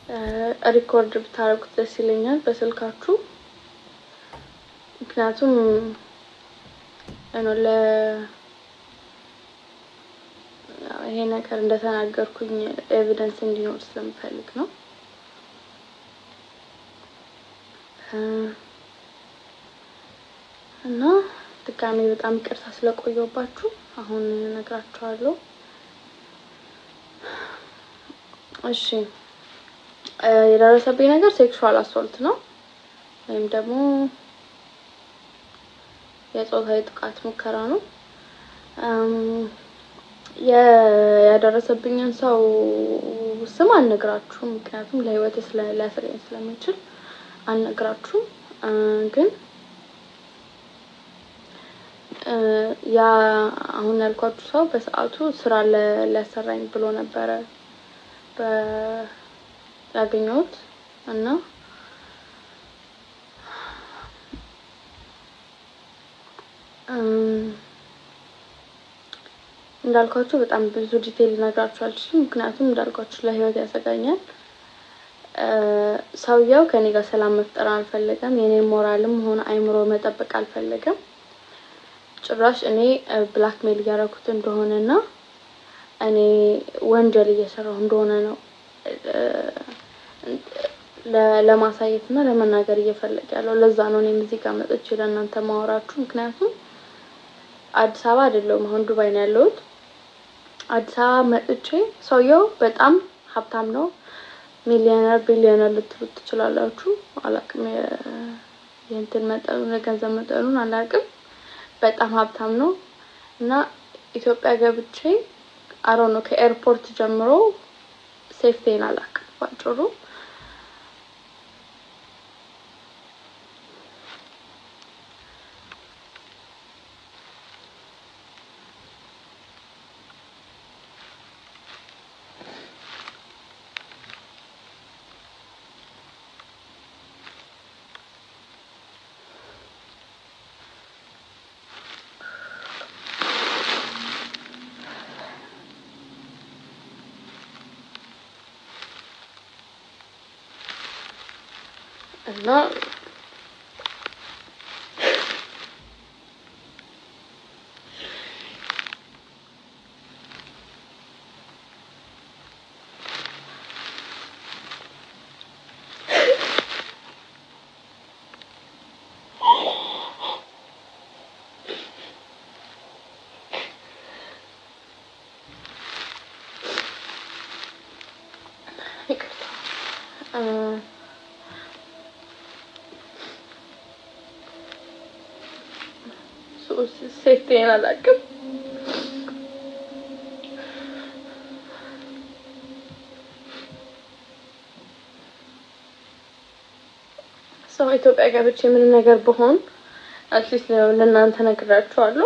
ሪኮርድ ብታደርጉት ደስ ይለኛል በስልካችሁ። ምክንያቱም ለ ይሄ ነገር እንደተናገርኩኝ ኤቪደንስ እንዲኖር ስለምፈልግ ነው። እና ድጋሜ በጣም ይቅርታ ስለቆየባችሁ አሁን እነግራችኋለሁ። እሺ የደረሰብኝ ነገር ሴክሹዋል አሶልት ነው ወይም ደግሞ የጾታዊ ጥቃት ሙከራ ነው። ያደረሰብኝን ሰው ስም አልነግራችሁም፣ ምክንያቱም ለሕይወቴ ሊያሰጋኝ ስለሚችል አልነግራችሁም። ግን ያ አሁን ያልኳችሁ ሰው በሰዓቱ ስራ ሊያሰራኝ ብሎ ነበረ ያገኘሁት እና እንዳልኳችሁ በጣም ብዙ ዲቴይል ልነግራችሁ አልችልም፣ ምክንያቱም እንዳልኳችሁ ለህይወት ያሰጋኛል። ሰውየው ከኔ ጋር ሰላም መፍጠር አልፈለገም። የኔ ሞራልም ሆነ አይምሮ መጠበቅ አልፈለገም። ጭራሽ እኔ ብላክሜል እያደረኩት እንደሆነና እኔ ወንጀል እየሰራሁ እንደሆነ ነው ለማሳየት እና ለመናገር እየፈለገ ያለው። ለዛ ነው እኔም እዚህ ጋር መጥቼ ለእናንተ ማወራችሁ። ምክንያቱም አዲስ አበባ አይደለሁም፣ አሁን ዱባይ ነው ያለሁት። አዲስ አበባ መጥቼ ሰውየው በጣም ሀብታም ነው፣ ሚሊዮነር ቢሊዮነር ልትሉት ትችላላችሁ። አላቅም የእንትን መጠኑን የገንዘብ መጠኑን አላቅም። በጣም ሀብታም ነው እና ኢትዮጵያ ገብቼ አሮ ነው ከኤርፖርት ጀምሮ ሴፍቴን አላቅም ባጭሩ እና ሴፍቲን አላውቅም። ሰው ኢትዮጵያ ገብቼ ምንም ነገር ብሆን አትሊስት ለእናንተ ነግራችኋለሁ።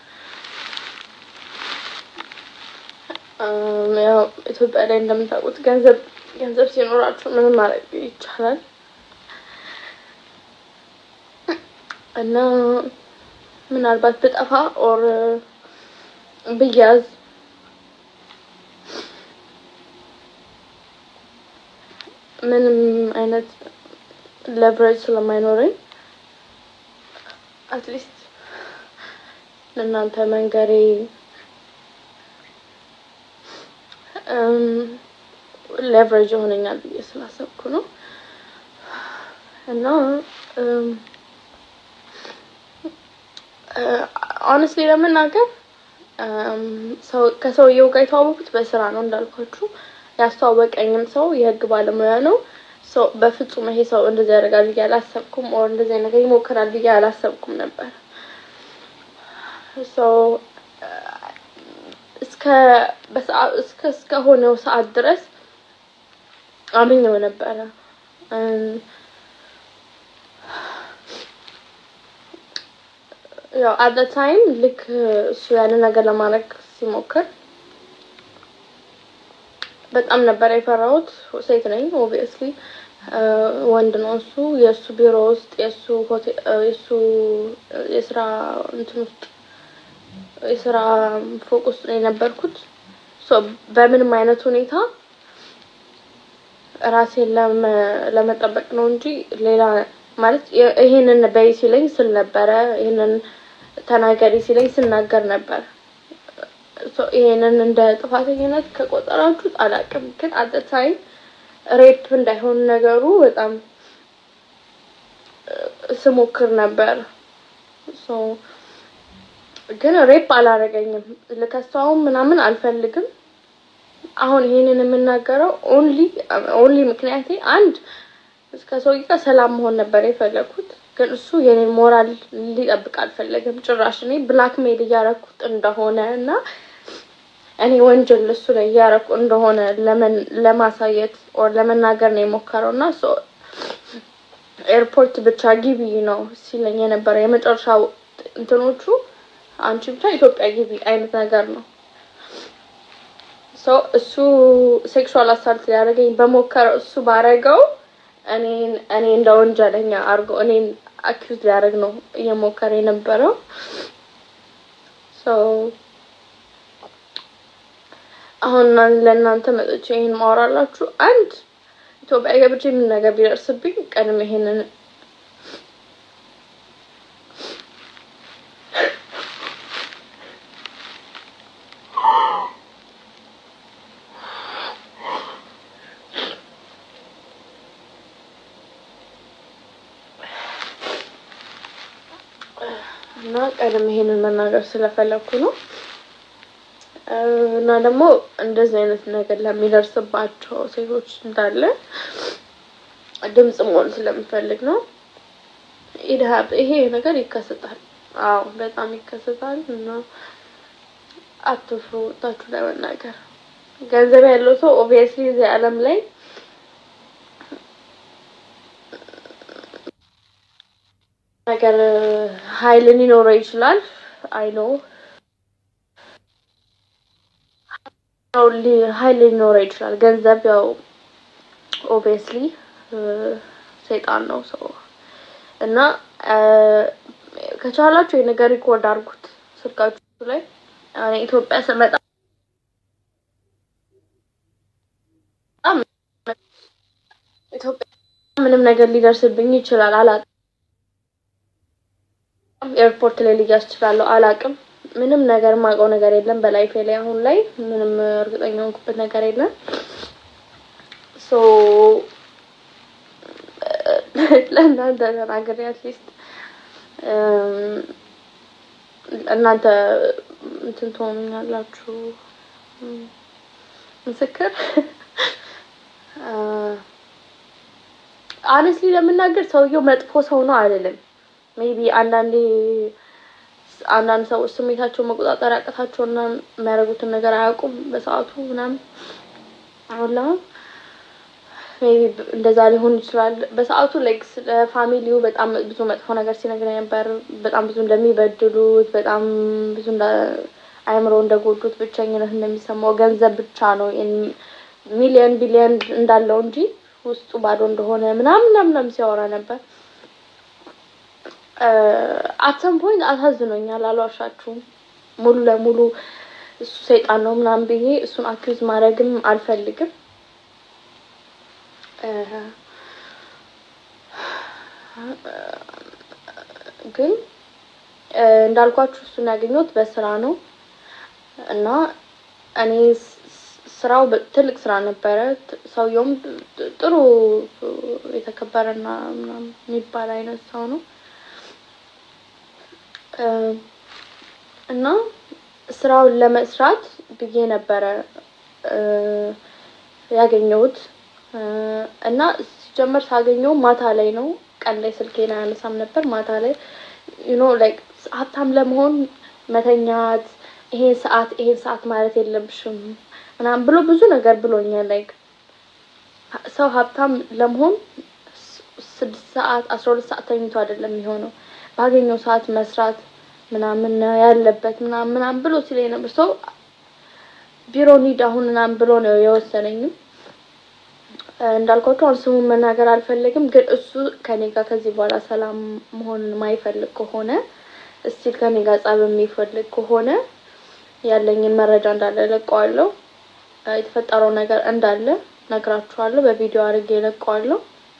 ያው ኢትዮጵያ ላይ እንደምታውቁት ገንዘብ ገንዘብ ሲኖራችሁ ምንም ማድረግ ይቻላል እና ምናልባት ብጠፋ ኦር ብያዝ ምንም አይነት ለቨሬጅ ስለማይኖረኝ አትሊስት ለእናንተ መንገሬ ሌቨሬጅ ይሆነኛል ብዬ ስላሰብኩ ነው እና ኦነስትሊ ለመናገር ከሰውየው ጋር የተዋወቁት በስራ ነው እንዳልኳችሁ። ያስተዋወቀኝም ሰው የህግ ባለሙያ ነው። በፍጹም ይሄ ሰው እንደዚህ ያደርጋል ብዬ አላሰብኩም። ኦር እንደዚህ ነገር ይሞክራል ብዬ አላሰብኩም ነበር። እስከ እስከ እስከሆነው ሰዓት ድረስ አምኜው ነበረ። ያው አት ታይም ልክ እሱ ያንን ነገር ለማድረግ ሲሞክር በጣም ነበር የፈራሁት። ሴት ነኝ ኦብቪየስሊ፣ ወንድ ነው እሱ። የእሱ ቢሮ ውስጥ የእሱ ሆቴል የእሱ የስራ እንትን ውስጥ የስራ ፎቅ ውስጥ ነው የነበርኩት። በምንም አይነት ሁኔታ ራሴን ለመጠበቅ ነው እንጂ ሌላ ማለት ይሄንን በይ ሲለኝ ስል ነበረ። ይሄንን ተናገሪ ሲለኝ ስናገር ነበር። ይሄንን እንደ ጥፋተኝነት ከቆጠራችሁት አላውቅም፣ ግን አት ታይም ሬፕ እንዳይሆን ነገሩ በጣም ስሞክር ነበር። ግን ሬፕ አላረገኝም። ልከሳውም ምናምን አልፈልግም። አሁን ይሄንን የምናገረው ኦንሊ ኦንሊ ምክንያቴ አንድ እስከ ሰውዬ ጋር ሰላም መሆን ነበር የፈለኩት፣ ግን እሱ የኔን ሞራል ሊጠብቅ አልፈለገም። ጭራሽ እኔ ብላክ ሜል እያረኩት እንደሆነ እና እኔ ወንጀል እሱ ላይ እያረኩ እንደሆነ ለማሳየት ኦር ለመናገር ነው የሞከረው እና ኤርፖርት ብቻ ግቢ ነው ሲለኝ የነበረ የመጨረሻው እንትኖቹ አንቺ ብቻ ኢትዮጵያ ግቢ አይነት ነገር ነው። ሰው እሱ ሴክሹዋል አሳልት ሊያደርገኝ በሞከረው እሱ ባረገው እኔን እኔ እንደ ወንጀለኛ አድርጎ እኔን አኪዩዝ ሊያደርግ ነው እየሞከረ የነበረው። አሁን ለእናንተ መጥቼ ይሄን ማወራላችሁ አንድ ኢትዮጵያ ገብቼ ምን ነገር ቢደርስብኝ ቀድሜ ይሄንን እና ቀድሜ ይሄንን መናገር ስለፈለኩ ነው። እና ደግሞ እንደዚህ አይነት ነገር ለሚደርስባቸው ሴቶች እንዳለ ድምጽ መሆን ስለምፈልግ ነው። ኢድሀብ ይሄ ነገር ይከሰታል። አዎ በጣም ይከሰታል። እና አትፍሩ፣ ወጣችሁ ለመናገር ገንዘብ ያለው ሰው ኦብቪየስሊ እዚህ ዓለም ላይ ነገር ኃይል ሊኖረው ይችላል። አይ ኖ ኃይል ሊኖረው ይችላል። ገንዘብ ያው ኦብቪየስሊ ሰይጣን ነው ሰው እና ከቻላችሁ የነገር ሪኮርድ አድርጉት ስልካችሁ ላይ። እኔ ኢትዮጵያ ስመጣ ኢትዮጵያ ምንም ነገር ሊደርስብኝ ይችላል። አላውቅም። ኤርፖርት ላይ ልያዝ እችላለሁ። አላውቅም። ምንም ነገር የማውቀው ነገር የለም በላይፌ ላይ አሁን ላይ ምንም እርግጠኛ ሆንኩበት ነገር የለም። ሶ ለእናንተ ተናግሬ አትሊስት እናንተ እንትን ትሆኑኛላችሁ ምስክር። አነስሊ ለምናገር ሰውየው መጥፎ ሰው ነው አይደለም። ሜቢ አንዳንዴ አንዳንድ ሰዎች ስሜታቸውን መቆጣጠር ያቅታቸውና የሚያደርጉትን ነገር አያውቁም በሰዓቱ ምናምን አሁን ሜቢ እንደዛ ሊሆን ይችላል። በሰዓቱ ላይክ ስለ ፋሚሊው በጣም ብዙ መጥፎ ነገር ሲነግረኝ ነበር። በጣም ብዙ እንደሚበድሉት፣ በጣም ብዙ አእምሮ እንደጎዱት፣ ብቸኝነት እንደሚሰማው፣ ገንዘብ ብቻ ነው ሚሊዮን ቢሊዮን እንዳለው እንጂ ውስጡ ባዶ እንደሆነ ምናምን ምናምን ሲያወራ ነበር። አትሰም ፖይንት አሳዝኖኛል፣ አልዋሻችሁም። ሙሉ ለሙሉ እሱ ሰይጣን ነው ምናምን ብዬ እሱን አኪዝ ማድረግም አልፈልግም። ግን እንዳልኳችሁ እሱን ያገኘሁት በስራ ነው እና እኔ ስራው ትልቅ ስራ ነበረ። ሰውየውም ጥሩ የተከበረና ምናምን የሚባል አይነት ሰው ነው እና ስራውን ለመስራት ብዬ ነበረ ያገኘሁት እና ሲጀመር ሳገኘው ማታ ላይ ነው። ቀን ላይ ስልኬን አያነሳም ነበር። ማታ ላይ ዩኖ ላይክ ሀብታም ለመሆን መተኛት፣ ይሄን ሰዓት ይሄን ሰዓት ማለት የለብሽም ምናምን ብሎ ብዙ ነገር ብሎኛል። ላይክ ሰው ሀብታም ለመሆን ስድስት ሰዓት አስራ ሁለት ሰዓት ተኝቶ አይደለም የሚሆነው ባገኘው ሰዓት መስራት ምናምን ያለበት ምናምን ምናምን ብሎ ሲለኝ ነበር። ሰው ቢሮ ኒድ አሁን ምናምን ብሎ ነው የወሰነኝም። እንዳልኳቸው አሁን ስሙን መናገር አልፈለግም፣ ግን እሱ ከኔ ጋር ከዚህ በኋላ ሰላም መሆንን ማይፈልግ ከሆነ እስቲል ከኔ ጋር ጸብ የሚፈልግ ከሆነ ያለኝን መረጃ እንዳለ ለቀዋለሁ። የተፈጠረው ነገር እንዳለ ነግራችኋለሁ። በቪዲዮ አድርጌ እለቀዋለሁ።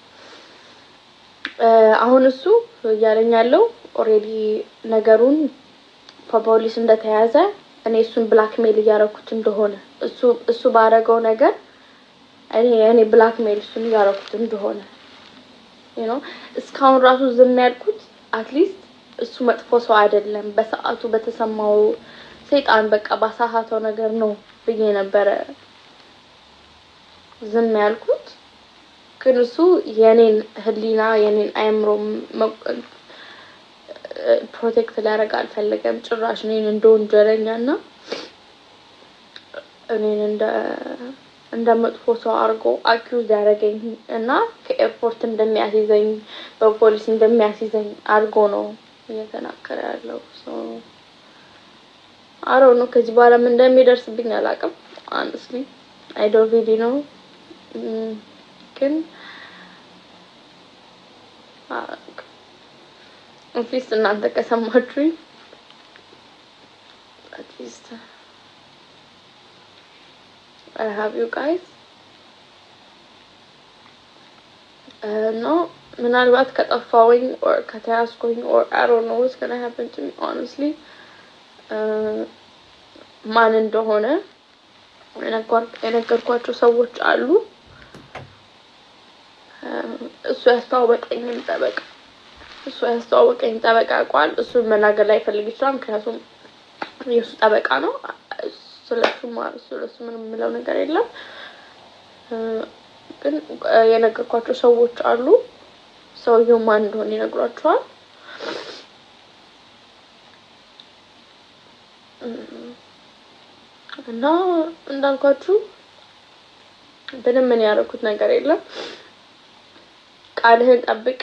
አሁን እሱ እያለኝ ያለው ኦልሬዲ ነገሩን በፖሊስ እንደተያዘ እኔ እሱን ብላክሜል እያደረኩት እንደሆነ እሱ እሱ ባደረገው ነገር እኔ እኔ ብላክሜል እሱን እያደረኩት እንደሆነ ነው። እስካሁን ራሱ ዝም ያልኩት አትሊስት እሱ መጥፎ ሰው አይደለም፣ በሰዓቱ በተሰማው ሰይጣን በቃ ባሳሳተው ነገር ነው ብዬ ነበረ ዝም ያልኩት። ግን እሱ የኔን ሕሊና የኔን አእምሮ ፕሮቴክት ሊያደርግ አልፈለገም። ጭራሽ እኔን እንደ ወንጀለኛ እና እኔን እንደ እንደ መጥፎ ሰው አድርጎ አኪውዝ ያደረገኝ እና ከኤርፖርት እንደሚያስይዘኝ በፖሊስ እንደሚያስይዘኝ አድርጎ ነው እየተናገረ ያለው። አሮ ነው። ከዚህ በኋላ ምን እንደሚደርስብኝ አላውቅም። አንስሊ አይ ዶንት ሪሊ ነው ግን አትሊስት እናንተ ከሰማችሁኝ አትሊስት አይ ሃቭ ዩ ጋይስ ኖ ምናልባት ከጠፋውኝ ኦር ከተያዝኩኝ ኦር አይ ዶንት ኖ ዋትስ ጎና ሃፕን ቱ ሚ ሆነስትሊ ማን እንደሆነ የነገርኳቸው ሰዎች አሉ። እሱ ያስተዋወቀኝም ጠበቃ እሱ ያስተዋወቀኝ ጠበቃ ያውቀዋል። እሱን መናገር ላይ ፈልግ ይችላል፣ ምክንያቱም የእሱ ጠበቃ ነው። ስለሱ ስለሱ ምንም የምለው ነገር የለም። ግን የነገርኳቸው ሰዎች አሉ። ሰውየው ማን እንደሆነ ይነግሯቸዋል። እና እንዳልኳችሁ ምንም ምን ያደረኩት ነገር የለም። ቃልህን ጠብቅ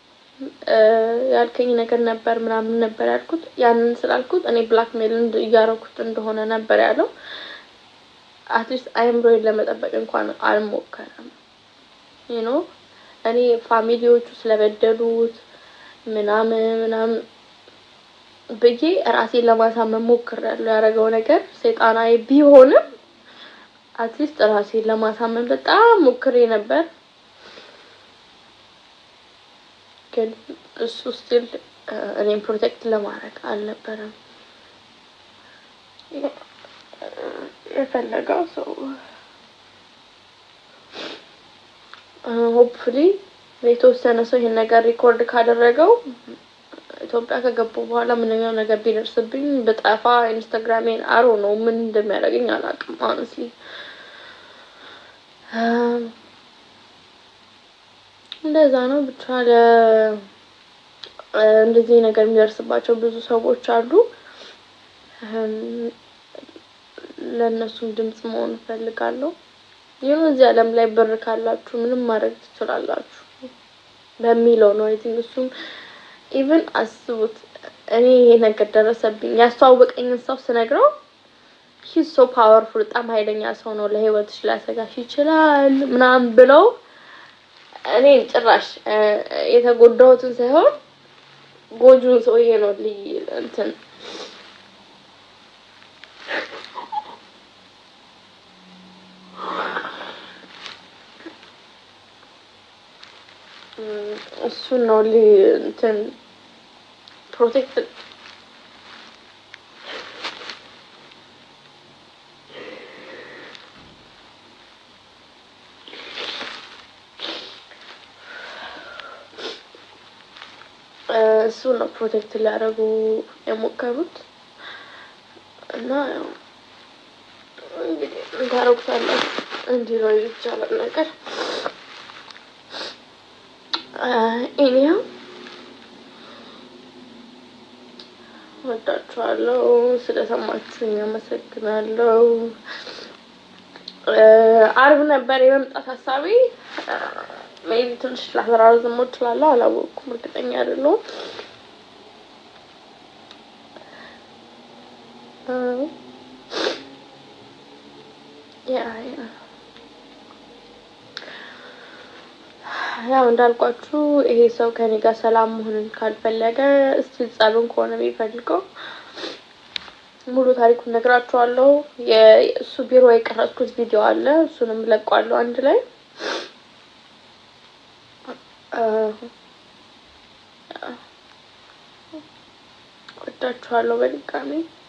ያልከኝ ነገር ነበር ምናምን ነበር ያልኩት። ያንን ስላልኩት እኔ ብላክሜል እያደረኩት እንደሆነ ነበር ያለው። አትሊስት አይምሮዬን ለመጠበቅ እንኳን አልሞከረም። ዩ ኖ እኔ ፋሚሊዎቹ ስለበደሉት ምናምን ምናምን ብዬ ራሴን ለማሳመን ሞክሬያለሁ። ያደረገው ነገር ሰይጣናዊ ቢሆንም አትሊስት ራሴን ለማሳመን በጣም ሞክሬ ነበር። ግን እሱ ስቲል እኔም ፕሮቴክት ለማድረግ አልነበረም የፈለገው ሰው ሆፕፉሊ የተወሰነ ሰው ይሄን ነገር ሪኮርድ ካደረገው ኢትዮጵያ ከገቡ በኋላ ምንኛው ነገር ቢደርስብኝ በጠፋ ኢንስታግራሜን አሮ ነው ምን እንደሚያደርገኝ አላውቅም። ሆነስትሊ እንደዛ ነው ብቻ ለ እንደዚህ ነገር የሚደርስባቸው ብዙ ሰዎች አሉ። ለእነሱም ድምጽ መሆን እፈልጋለሁ። ይሁን እዚህ ዓለም ላይ ብር ካላችሁ ምንም ማድረግ ትችላላችሁ በሚለው ነው። አይ ቲንክ እሱም ኢቭን አስቡት እኔ ይሄ ነገር ደረሰብኝ ያስተዋወቀኝን ሰው ስነግረው ሂዝ ሶ ፓወርፉል በጣም ኃይለኛ ሰው ነው፣ ለህይወትሽ ሊያሰጋሽ ይችላል ምናምን ብለው እኔ ጭራሽ የተጎዳሁትን ሳይሆን ጎጁን ሰውዬ ነው ልይ እንትን እሱን ነው ል እንትን ፕሮቴክት እሱን ነው ፕሮቴክት ሊያደርጉ የሞከሩት እና ያው እንግዲህ እንታረጉታላችሁ እንዲህ ነው ይቻላል ነገር እኔው ወዳችኋለሁ። ስለሰማችሁኝ አመሰግናለሁ። አርብ ነበር የመምጣት ሀሳቤ። ሜቢ ትንሽ ላተራዝሞ እችላለሁ፣ አላወቅኩም፣ እርግጠኛ አይደለሁም። ያ ያ ያው እንዳልኳችሁ ይሄ ሰው ከኔ ጋር ሰላም መሆንን ካልፈለገ እስቲ ጸብን ከሆነ የሚፈልገው ሙሉ ታሪኩን ነግራችኋለሁ። የእሱ ቢሮ የቀረጽኩት ቪዲዮ አለ። እሱንም ለቋለሁ አንድ ላይ ወዳችኋለሁ በድጋሚ